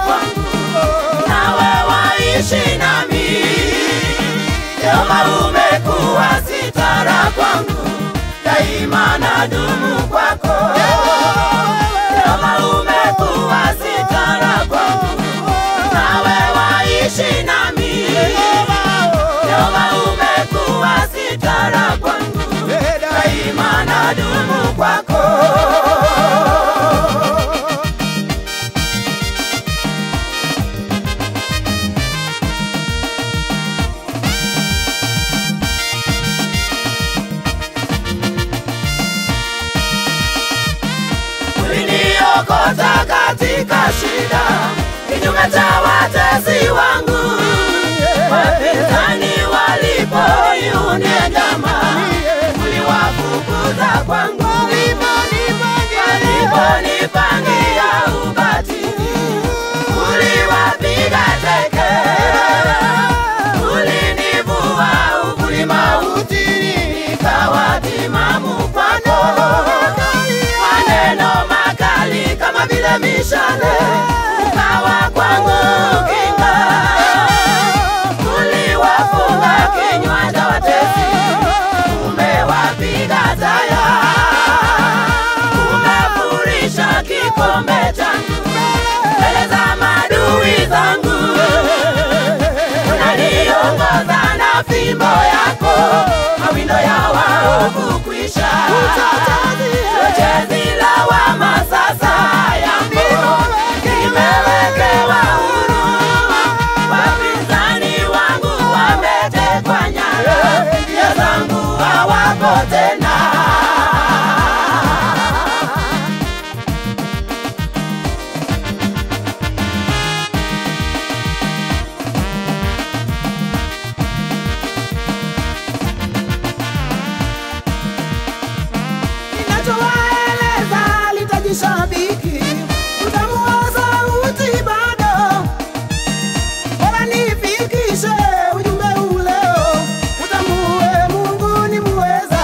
kwangu, nawe waishi nami. Jehova, umekuwa sitara kwangu, daima nadumu kwako. Jehova, umekuwa sitara kwangu, nawe waishi nami. Jehova, umekuwa sitara kwangu, daima nadumu kwako. uliniokota katika shida, kinyume cha watesi wangu. Wapinzani walipoiunia njama, uliwafukuza kwangu. Waliponipangia ubatili, uliwapiga teke. Ulinivua uvuli mautini, nikawa timamu kwako maneno makali kama vile mishale ukawa kwangu kinga. Uliwafunga kinywa cha watesi, umewapiga taya, umefurisha kikombe changu mbele za madui zangu. Unaniongoza na fimbo yako, mawindo ya waovu kwisha. Chochezi lawama sasa yangu nimewekewa huru. Wapinzani wangu wametekwa nyara, njia zangu hawapo tena. Ninachowaeleza litajishabiki, utamu wa sauti bado. Bora nifikishe ujumbe uleo, utambue Mungu ni muweza.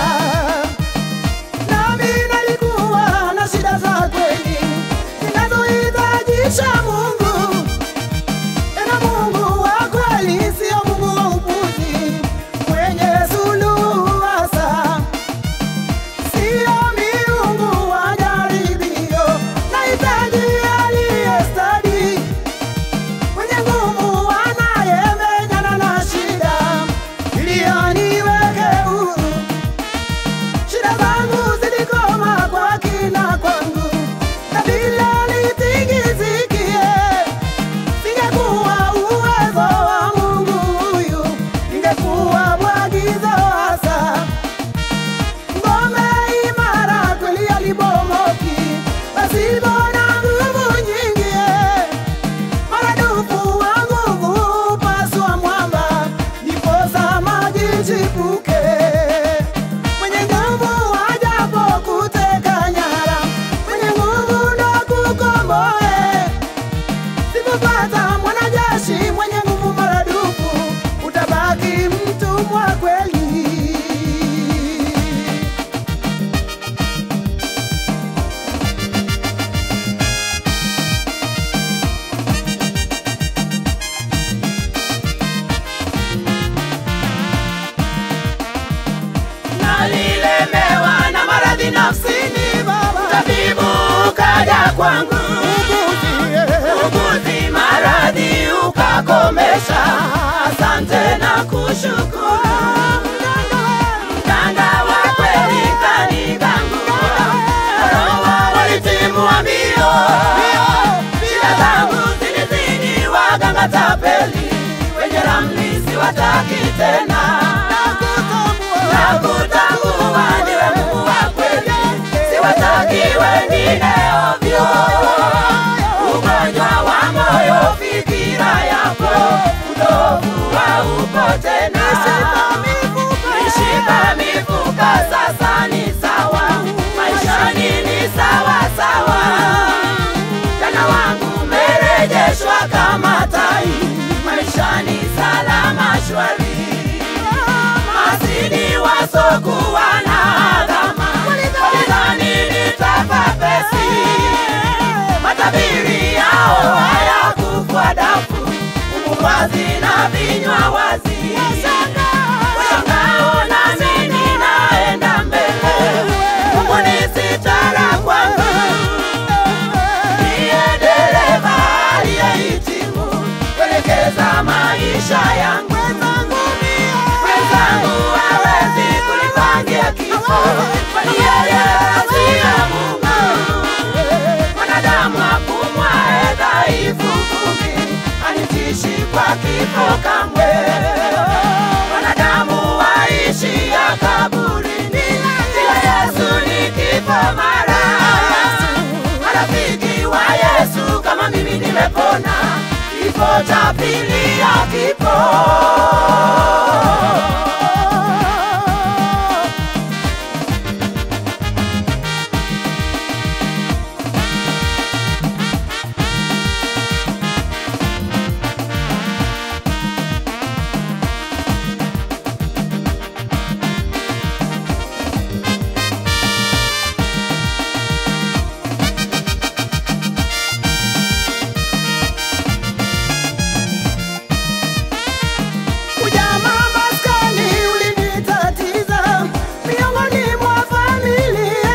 Nami nalikuwa na shida za kweli zinazohitajisha Mungu, tena Mungu wa kweli, sio Mungu wa upuzi, mwenye suluhu hasa Sio miungu wa jaribio, nahitaji aliye stadi, mwenye nguvu anayemenyana na shida, ili aniweke huru. Shida zangu zilikoma kwa kina kwangu, na bila litingizikie, singekuwa uwezo wa Mungu huyu, ingekuwa mwagizo hasa ngome imara kweli alibomoki, pasipo na nguvu nyingi. eh. Maradufu wa nguvu paswa mwamba, ndiposa maji chipuke. Mwenye nguvu ajapo kuteka nyara, mwenye nguvu ndo kukomboe. Sipopata mwanajeshi mwenye nguvu maradufu, utabaki mtumwa kweli. nalilemewa na maradhi nafsini, tabibu kaja kwangu, uguzi maradhi ukakomesha. Asante na kushukuru, mganga wa kweli kanigangua, roho walitimua mbio, shida zangu zilizidi waganga tapeli, wenye ramli siwataki tena nakutambua ndiwe Mungu wa kweli, siwataki wengine ovyo. Ugonjwa wa moyo, fikira yako, utovu haupo tena. Mishipa mifuka sasa ni sawa, maishani ni sawa sawa. Jana wangu merejeshwa kama tai, maishani salama shwari masini wasokuwa na adhama walidhani nitafa pesi, matabiri yao hayaku maisha yangu. Mwenzangu hawezi kunipangia kifo, kwani yeye asiye Mungu. Mwanadamu apumwaye dhaifu vumbi, anitishi kwa kifo kamwe. Wanadamu waishia kaburini, ila Yesu ni kifo mara. Marafiki wa Yesu kama mimi nimepona, kifo cha pili hakipo. Ujamaa maskani ulinitatiza miongoni mwa familia,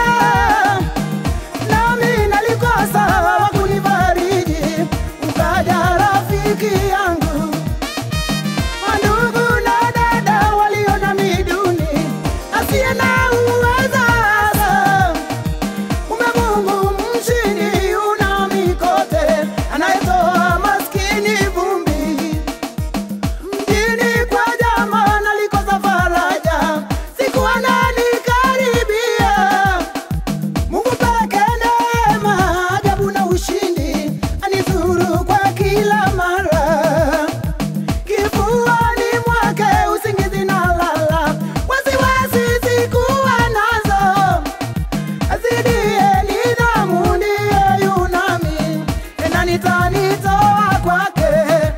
nami nalikosa wa kunifariji, ukaja rafiki yangu. Mandugu na dada waliona miduni asiye na uweza hasa Kumbe Mungu mshindi una mikote, anayetoa maskini vumbi mjini kwa jamaa nalikosa faraja, sikuwa nanikaribia. Mungu peke neema, ajabu na ushindi, anizuru kwa kila mara. Kifuani mwake usingizi na lala, wasiwasi sikuwa nazo azidie nidhamu ndiye yunami, tena nitanitoa kwake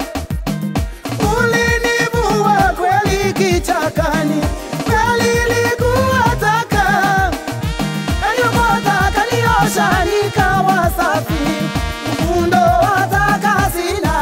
ulinivua kweli kichakani, kweli ilikuwa taka, kaniokota kaniosha, nikawa safi, ufundo wa taka sina.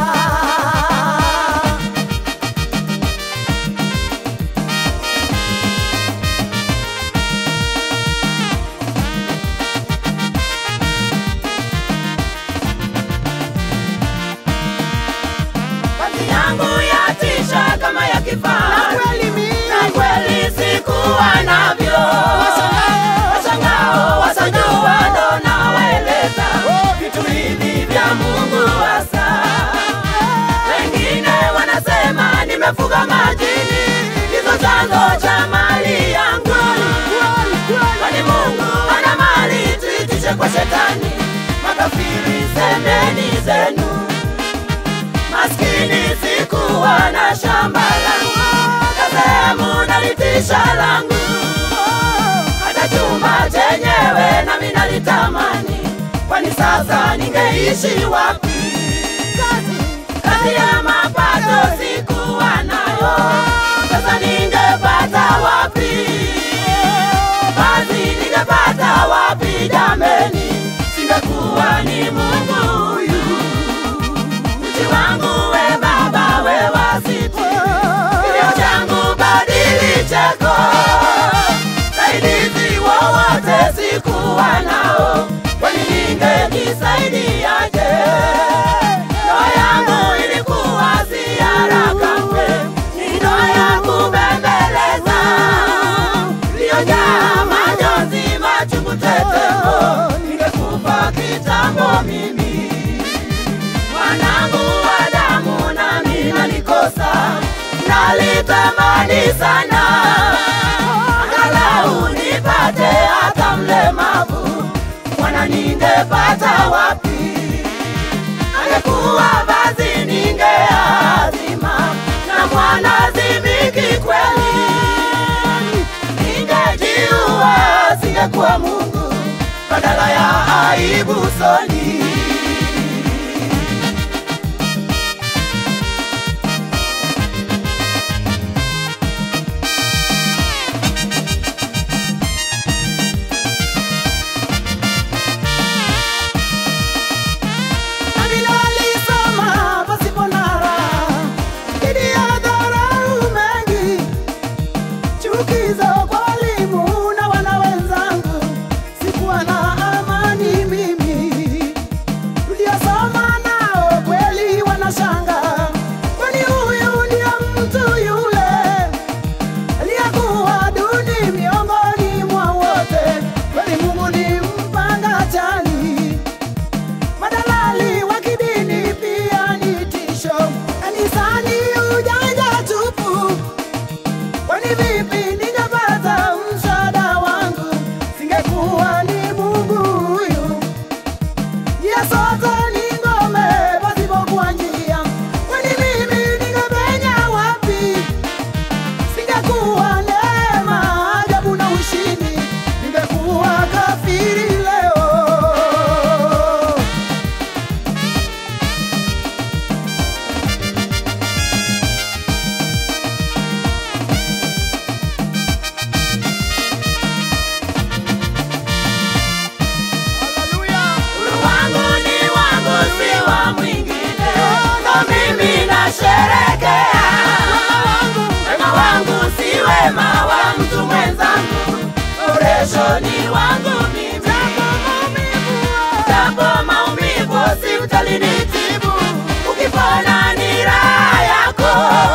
Kazi yangu yatisha kama ya Na kifaa, kweli mimi na kweli sikuwa navyo. Washangao wasajua ndo nawaeleza vitu hivi vya Mungu hasa. Wengine wanasema nimefuga majini, ndizo chanzo cha mali yangu. Kwani Mungu ana mali, tuitishe kwa shetani. Makafiri semeni zenu maskini sikuwa na shamba langu, kasehemu nalitisha langu, hata chumba chenyewe nami nalitamani, kwani sasa ningeishi wapi? Kazi ya mapato sikuwa nayo, sasa ningepata wapi? Kazi ningepata wapi jameni? Singekuwa ni Mungu huyu Uchi wangu we baba we wasiti Kilio changu badili cheko Saidizi wowote sikuwa nao Kwani ningejisaidiaje Ndoa yangu ilikuwa si haraka mwe Ni ndoa ya kubembeleza Iliyojaa majonzi machungu tetemo Ningekufa kitambo mimi mwanangu wa damu nami nalikosa, nalitamani sana angalau nipate hata mlemavu, mwana ningepata wapi? Angekuwa vazi ningeazima na mwana zimiki kweli, ningejiua singekuwa Mungu badala ya aibu soni. Nami nalisoma pasipo na raha, dhidi ya dharau mengi, chukizo kwa walimu na wana wenzangu, sikuwa na amani mimi. njia zote ni ngome pasipokuwa njia. Kwani mimi ningepenya wapi? Singekuwa neema, ajabu na ushindi, ningekuwa kafiri leo. Uhuru wangu ni wangu, si wa mwingine. Na mimi nasherekea wema wangu, si wema wa mtu mwenzangu. Uresho ni wangu mimi, japo maumivu si utalinitibu. Ukipona ni raha yako,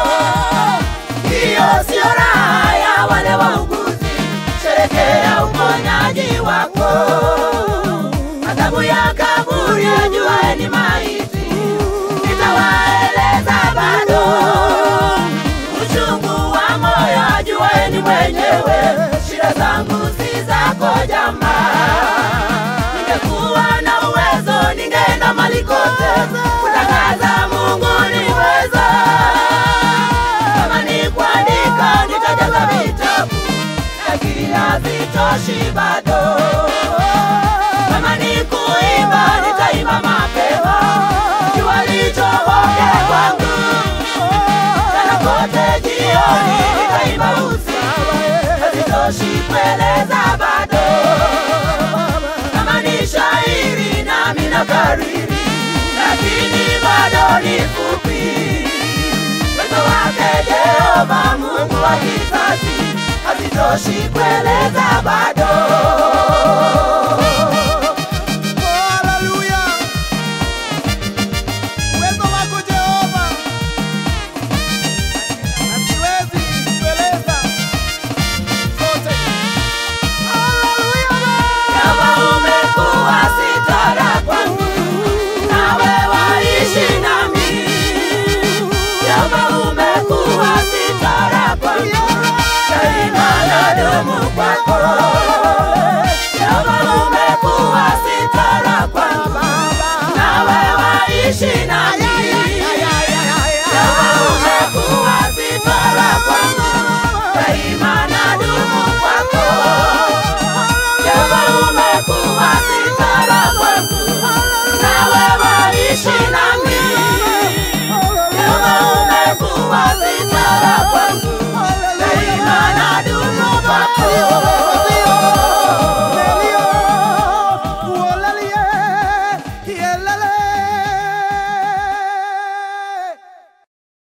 hiyo sio raha ya wale wauguzi. Sherekea uponyaji wako adhabu ya kaburi ajuaye ni maiti, nitawaeleza bado uchungu wa moyo ajuaye ni mwenyewe. Shida zangu si zako jamaa, ningekuwa na uwezo ningeenda mali kote kutangaza Mungu ni mweza. Kama ni kuandika nitajaza vitabu, lakini hazitoshi bado kama ni kuimba nitaimba mapema, jua lichomoke kwangu, jana kote jioni nitaimba usiku, hazitoshi kueleza bado. Kama ni shairi nami nakariri, lakini bado ni fupi. Uwezo wake Jehova Mungu wa kizazi, hazitoshi kueleza bado.